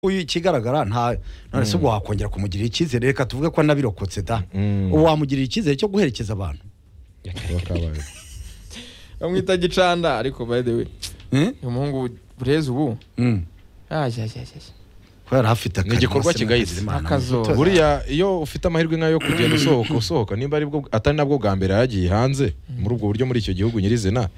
uyu ikigaragara nta none se ubwo wakongera kumugirira icyizere reka tuvuge ko anabirokotse da Mm. ubu wamugirira icyizere cyo guherekeza abantu bakabaye bamwita gicanda ariko by the way Eh? uyu muhungu bureze ubu Mm. ayayayaya ko yari afite akazi igikorwa maze kigayitse. akazi Imana Akazuba. imutoza. buriya iyo ufite amahirwe nk'ayo yo kugenda usohoka usohoka nimba ari bwo atari nabwo bwa mbere yagiye hanze muri ubwo buryo muri icyo gihugu nyirizina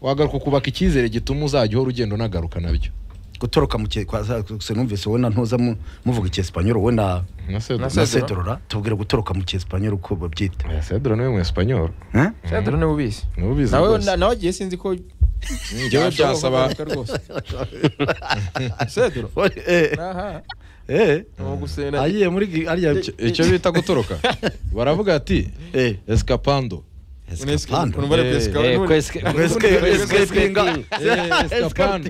wagaruka ukubaka icyizere gituma uzajya uhora ugenda unagaruka nabyo gutoroka mu cye kwa- se numvise wenda ntuza mu- muvuga icyesipanyoro wenda na sedura na Sedura. sedorora tubwire gutoroka mu cyesipanyoro uko babyita Eh, sedura niwe mu espanyol Eh? sadura niwe ubizi niwe ubizi nawe rwose na- nawe agiye sinzi ko njyewe byasaba byashoboka rwose sadura Eh, aha eh. ni ugusena agiye muri gi- arya icyo bita gutoroka baravuga ati Eh. escapando Escapando. unubare Eh, pesika Eh, ko eske- Ngo escape- escapinga. Eh, escapando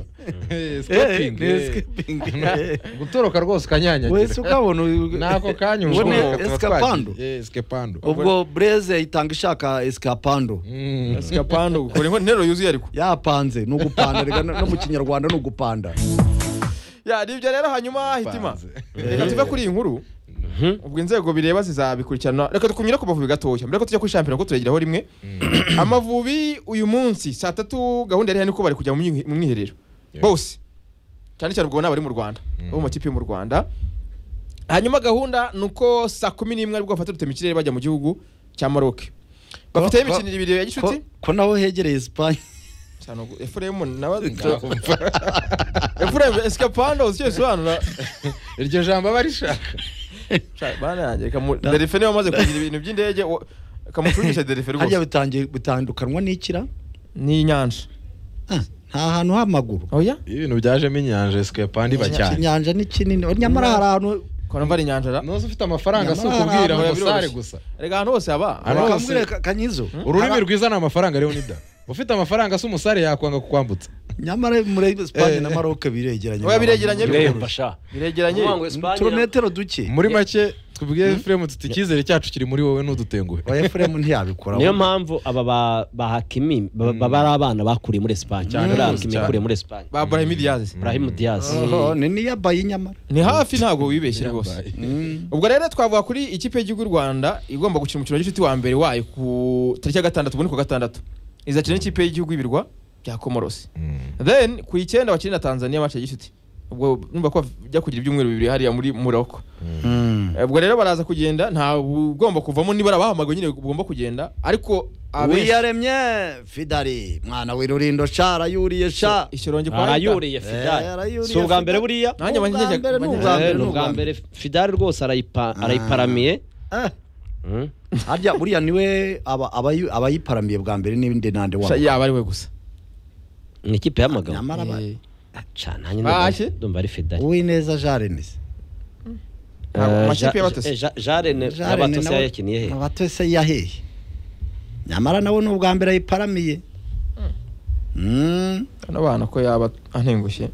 Eh, escaping, Eh, eh. escaping. gutoroka rwose ukanyanyagira wese ukabona uyu- n'ako kanya Ubone ushobora escapando escapando ubwo bureze itanga ishaka escapando Mm. pesika pando ukora inko- interuro yuzuye ariko yapanze ni ugupanda reka no no mu kinyarwanda ni ugupanda ya ni ibyo rero hanyuma hitima Banze. reka tuve kuri iyi nkuru ubwo inzego bireba zizabikurikirana reka tukunyura ku mavubi gatoya mbere ko tujya kuri shampiyona ko turayigiraho rimwe amavubi uyu munsi saa tatu gahunda yari hano ko bari kujya mu myi- mu mwiherero Yeah. bose cyane cyane ubwo ni abari mu rwanda bo mu makipe yo mu rwanda hanyuma gahunda ni uko saa kumi n'imwe aribwo bafata rutema ikirere bajya mu gihugu cya maroc bafiteho Ko- ko- imikino ibiri ya ko, gicuti ko naho hegereye esipanye cyane ubwo efuremu nawe efuremu esikapando uzi icyo bisobanura iryo jambo aba rishaka Shaka, bana yanjye kamu- derife niba amaze kugira ibintu by'indege wo- kamucurisha derife harya rwose bitangiye bitandukanwa n'ikira ni inyanja Ah, nta hantu h'amaguru oya iyo ibintu byajemo inyanja escapandi iba cyane inyanja ni kinini nyamara hari ahantu kora mva ari inyanja ra ntuzi ufite amafaranga si Nyamara ukubwira hari ngo abantu sare gusa biroroshye. reka ahantu hose haba Hano haba- hose. bakambwira ka- kanyizo ururimi Aba- rwiza ni amafaranga rero nida ufite amafaranga si umusare yakwanga kukwambutsa nyamara muri esipanye Eh. na maroc biregeranye Oya, biregeranye, Ureba sha. biregeranye Ukuvuga ngo Espagne- turometero duke muri make tubwire efuremu tuti icyizere cyacu kiri muri wowe ntudutenguhe wa efuremu ntiyabikora niyo mpamvu aba ba- bahakimi ba- baba ari abana bakuriye muri esipanye Cyane Uriya rwose, Hakimi cyane. yakuriye muri esipanye ba burahimi diyazi burahim diyazi Oho, ni niyabaye nyamara ni hafi ntabwo wibeshye rwose ubwo rero twavuga kuri ikipe y'igihugu y'u rwanda igomba gukina umukino wa gicuti wa mbere wayo ku tariki ya gatandatu ubundi ku gatandatu izakina n'ikipe y'igihugu y'ibirwa bya komorosi then ku icyenda bakina na tanzania match ya gicuti ubwo numva ko bajya kugira ibyumweru bibiri hariya muri morocco Eh, ubwo rero baraza kugenda nta ugomba kuvamo niba arabahamagawe nyine ugomba kugenda ariko abenshi- wiyaremye fidari mwana w'irurindo sha arayuriye sha ishyorongi kwa Rita. arayuriye Eh, fidari arayuriye si ubwa mbere Fidari. buriya Nanjye Ni ubwa abanyegihugu- mbere, ni ubwa Eh, mbere, ni ni ubwa mbere fidari rwose arayipa- arayiparamiye Ah. Mm. harya buriya niwe aba- abayi- abayiparamiye bwa mbere n'ibindi nande Sha, wabo yaba ari we gusa ni ikipe y'amagabo nyamara ba- Eh, cyane nanjye Baje? ndumva- ndumva ari fidari uwineza jean renise ntabwo Eh, amakipe Ja- y'abatasi. Ja- jarene Jean Rene y'abatose nawe- yakiniye he abatose yahehe nyamara nawe ni ubwa mbere ayiparamiye Mm. bano bana ko yaba antengushye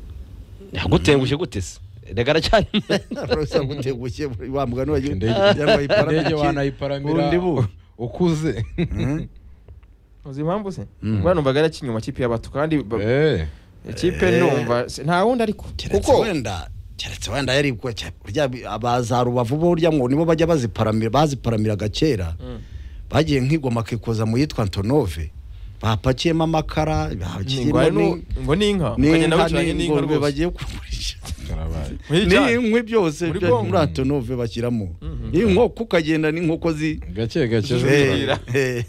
gutenguje gute se reka aracyari Rwose gutegushye wa mugani wagiye- Indege- kugira ngo ayiparamire indege iki- wanayiparamira bundi bu. ukuze Mm. uzi impamvu se buriya numvaga yari akinye mu makipe y'abato kandi ba- Eh, ikipe numva se- nta wundi ariko keretse kuko wenda keretse wenda yari kwa- cya- burya bi- abaza rubavu burya ngo nibo bajya baziparamira baziparamiraga kera bagiye nk'igoma akikoza mu yitwa antonove bapakiyemo amakara Ni bapakiyemo ingwa- ni- ni- ngo ni inka ukagenda n'inka wicaranye n'inka n'ingurube rwose bagiye kugurisha karabaye. Muri jari. n'inkwi byose Muri byo Congo. muri antonove bashyiramo inkoko ukagenda n'inkoko zi gake gake ejo Eh. bundi. Zira. Eh, eh.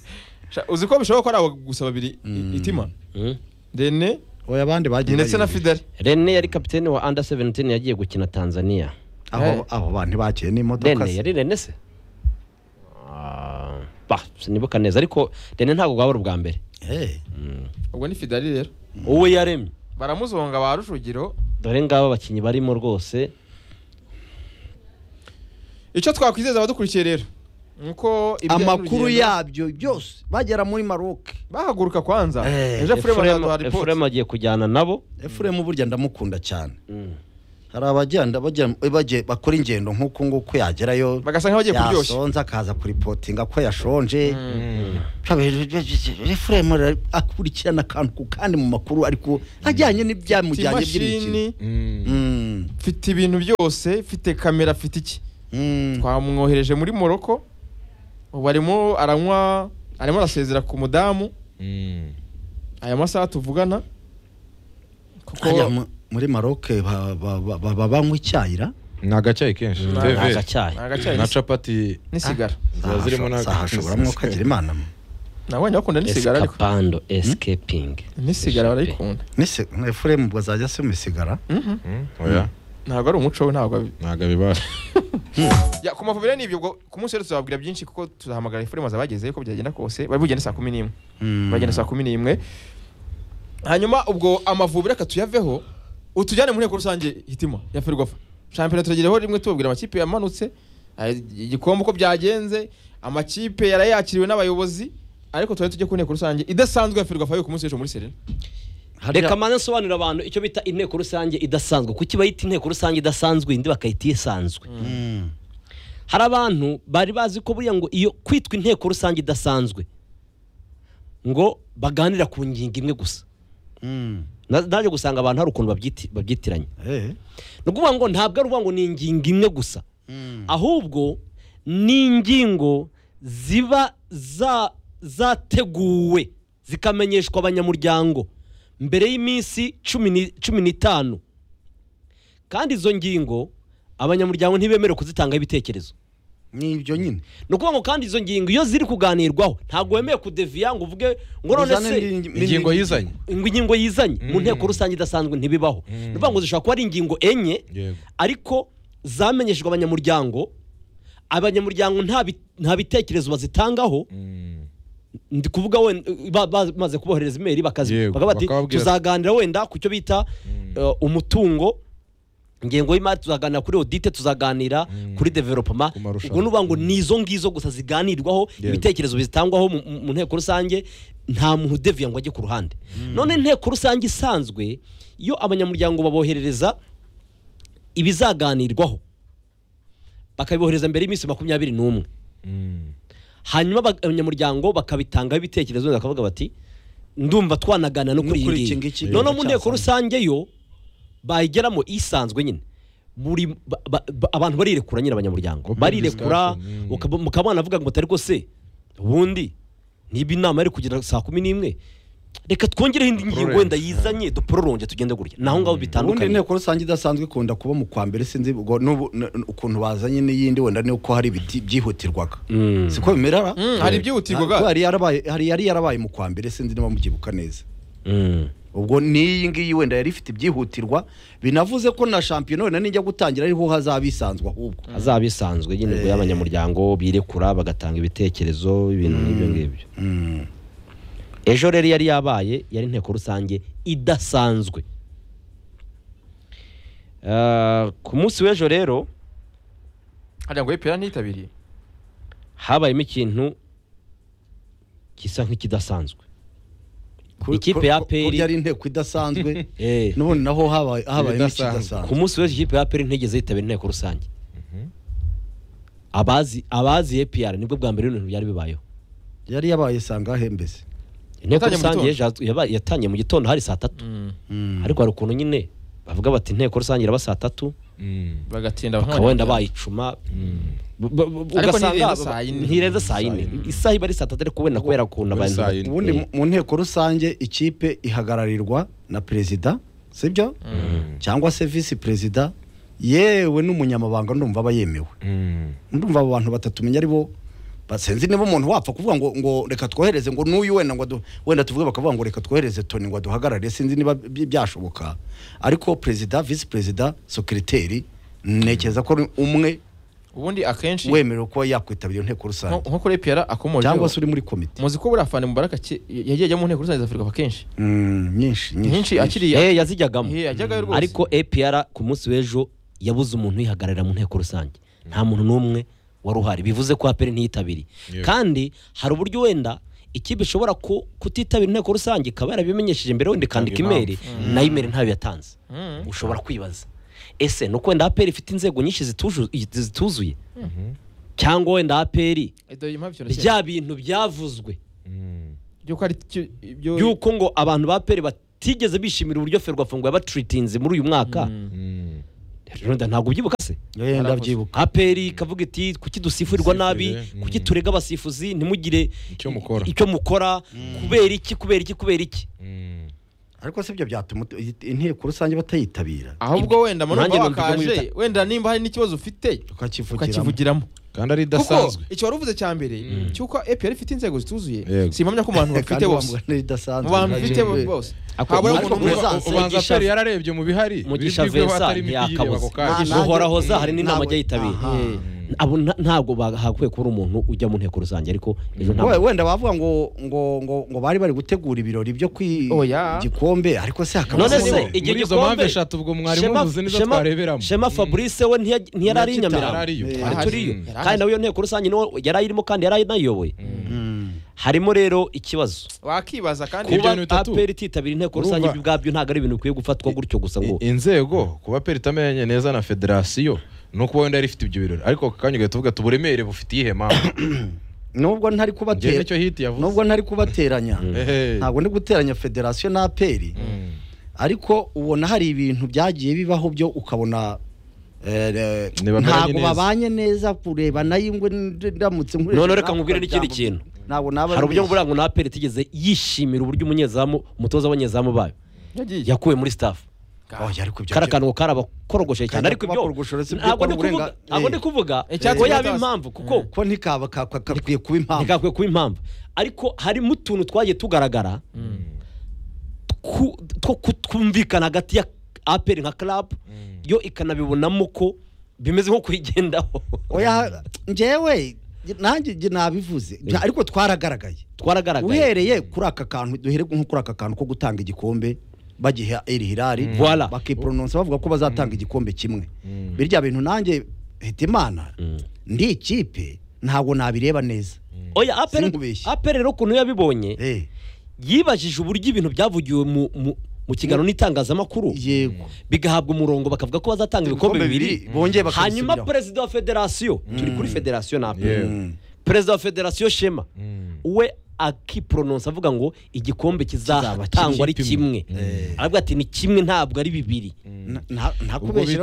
Sha, uzi ko bishoboka ko ari abo gusa babiri i- itima Mm. rene oya abandi bagiye ndetse na bayumvira. fideli rene yari kapitene wa under 17 yagiye gukina tanzania aho aho bantu bakiye n'imodoka rene se. yari rene se Ah, bah sinibuka neza ariko rene ntabwo bwaba ari ubwa mbere Eh, ubwo ni fideli rero uwo yaremye baramuzonga ba rujugiro dore ngabo abakinnyi barimo rwose icyo twakwizeza abadukurikiye rero ni uko ibijyanye amakuru n'urugendo- yabyo byose bagera muri maroc bahaguruka kwanza Eh, ejo efuremu Efuremu- azaduha ripoti efuremu agiye kujyana nabo efuremu burya ndamukunda cyane hari abagenda bajya- bagiye- bakora ingendo nk'uko nguko yagerayo bagasa nk'abagiye kuryoshya yasonza akaza kuripotinga ko yashonje Mm. refuremu akurikirana akantu ku kandi mu makuru ariko ajyanye Mfite n'ibyamujyanye by'imikino imashini Mm. Mm, mfite ibintu byose mfite kamera mfite iki mm, twamwohereje muri moroko ubu arimo aranywa arimo arasezera ku mudamu Mm. aya masaha tuvugana kuko hariya mu- muri maroc ba- ba- ba- ba- ba- banywa icyayi ra ni agacyayi kenshi Ni Teve. agacyayi ni agacyayi na capati n'isigara ziba zirimo na sahashoboramo kagira imana mwe. nabonye bakunda n'isigara ariko escapando escaping n'isigara barayikunda Nise- refuremu bazajya se mu isigara Mhm. Mm, oya ntabwo ari umuco we ntabwo abi- ntabwo abibasha Ya, ku mavubi rero ni ibyo ubwo ku munsi rero tuzababwira byinshi kuko tuzahamagara ifurimaza abagezeyo uko byagenda kose bari bugende saa kumi n'imwe Mm. bagenda saa kumi n'imwe hanyuma ubwo amavubi reka tuyaveho utujyane mu nteko rusange hitima ya ferwafa shampiyona turagereho rimwe tubabwira amakipe yamanutse eh, igikombe uko byagenze amakipe yari yakiriwe n'abayobozi ariko tuba tujye ku nteko rusange idasanzwe ya ferwafa yo ku munsi w'ejo muri serena Hariya- reka manze nsobanurira abantu icyo bita inteko rusange idasanzwe kuki bayita inteko rusange idasanzwe indi bakayita isanzwe Mm. hari abantu bari bazi ko buriya ngo iyo kwitwa inteko rusange idasanzwe ngo baganira ku ngingo imwe gusa Mm. Na- naje gusanga abantu hari ukuntu babyiti- babyitiranya Eh. ni ukuvuga ngo ntabwo ari ukuvuga ngo ni ingingo imwe gusa Mm. ahubwo ni ingingo ziba za- zateguwe zikamenyeshwa abanyamuryango mbere y'iminsi cumi ni- cumi n'itanu kandi izo ngingo abanyamuryango ntibemerewe kuzitangaho ibitekerezo ni ibyo nyine ni ukuvuga ngo kandi izo ngingo iyo ziri kuganirwaho ntabwo wemewe kudeviya ngo uvuge ngo none Uzane se n'indi- n'indi- ingingo yizanye ngo ingingo yizanye Mm. mu nteko rusange idasanzwe ntibibaho Mm. ni ukuvuga ngo zishobora kuba ari ingingo enye yego ariko zamenyeshejwe abanyamuryango abanyamuryango nta bi- nta bitekerezo bazitangaho Mm. ndi kuvuga wenda ba- ba- bamaze kuboherereza imeri bakazi Yego, bakaba bati bakababwira- tuzaganira wenda ku cyo bita eh, umutungo ingengo y'imari tuzaganira kuri odite tuzaganira Mm. kuri developema Ku marushanwa. ubwo nuba ngo Mm. ni izo ngizo gusa ziganirwaho Yego. ibitekerezo bizitangwaho mu- mu- mu nteko rusange nta muntu udeviye ngo ajye ku ruhande none inteko rusange isanzwe iyo abanyamuryango baboherereza ibizaganirwaho bakabibohereza mbere y'iminsi makumyabiri n'umwe Mm. hanyuma aba- abanyamuryango bakabitangaho ibitekerezo wenda bakavuga bati ndumva twanaganira no No kuri kuri iyi iki ngiki ngiyi noneho mu nteko cyasanga. rusange yo bayigeramo isanzwe nyine buri ba- ba- ba- abantu barirekura nyine abanyamuryango Open barirekura discussion, mm. ukaba- mukaba mwanavuga ngo mutari rwose ubundi niba inama yari kugira saa kumi n'imwe reka twongereho indi ngingo wenda yizanye dupororoge tugende gutya naho ngaho ubundi bitandukanye inteko rusange idasanzwe ikunda kuba mu kwa mbere sinzi ubwo n'ubu- n- n- ukuntu bazanye n'iyindi wenda ni uko hari ibiti byihutirwaga Mm. siko bimera ra Mm, hari ibyihutirwa ga. Ntabwo hari yarabaye hari yari yarabaye mu kwa mbere sinzi niba mubyibuka neza Mm. ubwo n'iyi ngiyi wenda yari ifite ibyihutirwa binavuze ko na shampiyona wenda nijya gutangira ariho hazaba isanzwe ahubwo azaba isanzwe nyine ubwo Eh. y'abanyamuryango birekura bagatanga ibitekerezo ibintu nk'ibyo ngibyo Mm. ejo rero yari yabaye yari inteko rusange idasanzwe Eh, ku munsi w'ejo rero hariya ngo epera ntiyitabiriye habayemo ikintu gisa nk'ikidasanzwe Ku- Ikipe ku- ya ku- APR. kurya ari inteko idasanzwe Eh, n'ubundi naho habaye habayemo Ibidasanzwe. ikidasanzwe ku munsi w'ejo ikipe ya aperi ntigeze yitabira inteko rusange Mhm. abazi abazi APR nibwo bwa mbere ibintu byari bibayeho yari yabaye sangahe mbese inteko Yatangiye mu rusange gitondo. yaje- yabaye- yatangiye mu gitondo hari saa tatu Mm. ariko hari ukuntu nyine bavuga bati inteko rusange iraba saa tatu Mm. bagatinda bakaba wenda bayicuma Mm. B- b- b- Ariko ugasanga ntirenza saa yine. ntirenza saa yine isaha iba ari saa tatu ariko wenda kubera ukuntu Ubu ari abantu saa bat- yine. ubundi Eh, mu- mu nteko rusange ikipe ihagararirwa na perezida sibyo cyangwa se visi perezida yewe n'umunyamabanga ndumva aba yemewe Mm. ndumva abo bantu batatumenya ari bo basenzi niba umuntu wapfa kuvuga ngo ngo reka twohereze ngo n'uyu wenda ngo du- wenda tuvuge bakavuga ngo reka twohereze toni ngo aduhagarare sinzi niba by- byashoboka ariko perezida visi perezida sekiriteri ntekereza ko ari umwe ubundi akenshi wemerewe kuba yakwitabira iyo nteko nko rusange nko kuri epera akomoje cyangwa se uri muri komite muzi ko buriya fani mubaraka ki- yagiye ajya mu nteko rusange za afurika kenshi Mm, nyinshi nyinshi akiriya eh, yazijyagamo Eh, yajyagayo rwose ariko APR ku munsi w'ejo yabuze umuntu uyihagararira mu nteko rusange nta muntu n'umwe wari uhari bivuze ko aperi ntiyitabiriye Yego. kandi hari uburyo wenda ikipe ishobora ku- kutitabira inteko rusange ikaba yarabimenyesheje mbere wenda ikandika Ikandika imeri nayo imeri ntayo yatanze Mm. ushobora kwibaza ese ni uko wenda aperi ifite inzego nyinshi zituju- zituzuye cyangwa wenda aperi Edo, impamvu ikintu cyera. bya bintu byavuzwe Mm. By'uko ari cyo- ibyo by'uko ngo abantu ba aperi batigeze bishimira uburyo ferwafungo yabaturitinze muri uyu mwaka Mm. Mm. rero nda- ntabwo ubyibuka se yewe ndabyibuka aperi ikavuga iti kuki dusifurirwa nabi Dusifurire, mm. kuki turega abasifuzi ntimugire Icyo mukora. icyo mukora kubera iki kubera iki kubera iki Mm. ariko si byo byatuma inteko rusange batayitabira ahubwo wenda mu Nanjye numva numva ibyo wakaje mwita- wenda nimba hari n'ikibazo ufite tukakivugiramo ukakivugiramo kandi ari kuko idasanzwe icyo wari uvuze cya mbere cy'uko epr ifite inzego zituzuye Yego. simpamya ko mu bantu bafite Kandi bose bavuga n'ibidasanzwe. mu bantu bafite Ntago- bose Ako- habura ariko umuntu muri umwe za- Ubanza- ubanza Mugisha- aperi yararebye mu bihari mugisha biri bwibweho Vincent hatarimo ibyigirwa ntiyakabuze. ako kanya. Nta- uhoraho za nanjye- hari n'inama nawe- ajya yitabira aha. Eh, abo nta- ntabwo bahakwiye kubura umuntu ujya mu nteko rusange ariko ejo ntabwo We- wenda bavuga ngo ngo ngo ngo bari bari gutegura ibirori byo ku Oya. gikombe ariko se hakaba none harimo- se Muri igihe izo mpamvu eshatu ubwo mwarimu uvuze nizo twareberamo. shema fabrice we ntiyaj- ntiyari ari i Yari nyamirambo ariyo. Eh, Ahari. turiyo Mm. Yari kandi nawe iyo nteko rusange niwo yari ayirimo kandi yari ayinayoboye Mm. harimo rero ikibazo wakibaza kandi Ku- kuba bintu bitatu. aperi ititabira inteko rusange Urumva- ibyo ubwabyo ntabwo ari ibintu bikwiye gufatwa gutyo gusa ngo I- inzego kuba aperi itamenye neza na federasiyo ni ukuba wenda yari ifite ibyo birori ariko ako kanya ugahita uvuga tuburemere bufite iyihe mpamvu nubwo ntari njyewe kubatera nicyo hiti yavuze nubwo ntari kubateranya Ehe. ntabwo ndi guteranya federasiyo na aperi Mm. ariko ubona hari ibintu byagiye bibaho byo ukabona eh, eh, Ntibameranye ntabwo neza. babanye neza kureba nayo ingwe ndamutse nkoresheje None reka nawe nkubwire n'ikindi kintu. ntabwo naba hari uburyo nabeshye. buranga na aperi itigeze yishimira uburyo umunyezamu umutoza w'abanyezamu bayo yagiye yakuwe muri staff Oya, ariko ibyo- kari akantu karabakorogoshe cyane Kajya ariko ibyo kubakorogosha uretse ibyo ntabwo ndi ukora kuvuga uburenga- ntabwo Eh. ndi kuvuga Icyatsi ko yaba cyatasi. impamvu kuko ko ntikaba ka- ka- kakwiye kuba impamvu ntikakwiye kuba impamvu ariko harimo utuntu twagiye tugaragara ku- two kutumvikana hagati ya aperi nka club yo ikanabibonamo ko bimeze nko kuyigendaho oya njyewe nanjye njye nabivuze Nta- ariko twaragaragaye twaragaragaye uhereye kuri aka kantu duhere nko kuri aka kantu ko gutanga igikombe bagiha eri hirari Voilà. bakiporononsa bavuga ko bazatanga igikombe kimwe Mm. birya bintu nanjye hitimana ndi ikipe ntabwo nabireba neza oya aperi Sinkubeshye. aperi rero ukuntu yabibonye Eh, yibajije uburyo ibintu byavugiwe mu- mu- mu kiganiro n'itangazamakuru yego bigahabwa umurongo bakavuga ko bazatanga ibikombe Ibikombe bibiri bibiri, bongeye bakabisubiraho. hanyuma perezida wa federasiyo turi kuri federasiyo na Yewe. aperi perezida wa federasiyo shema Mm. we akiporononsa avuga ngo igikombe kizahatangwa ari kimwe aravuga ati ni kimwe ntabwo ari bibiri Na- nta- ntakubeshyera